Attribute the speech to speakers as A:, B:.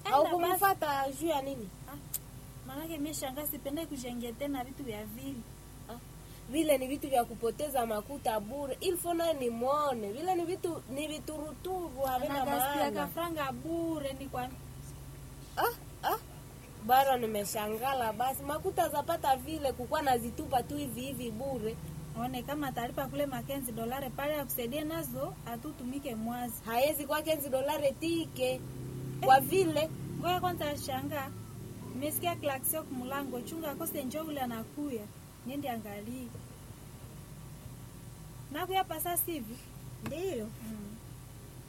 A: au
B: basi.
A: kumfuata juu ya nini?
B: Maanake mimi shanga sipende kujengea tena vitu vya vile.
A: Vile ni vitu vya kupoteza makuta bure. Ilfo naye nimwone. Vile ni vitu ni vituruturu havina
B: Anagaspia
A: maana.
B: kafranga bure ni kwa
A: Ah, ah. Bara nimeshangala basi makuta zapata vile kukuwa nazitupa tu hivi hivi bure.
B: one kama talipa kule makenzi dolare pale ya kusaidia nazo atutumike mwazi.
A: Haezi kwa kenzi dolare tike. Kwa vile
B: Ngoja kwanza shanga. Nimesikia klaksio kumulango chunga kose njoo ule anakuya. Niende angalie. Nakuya pasa sivi.
A: ndio
B: Mm.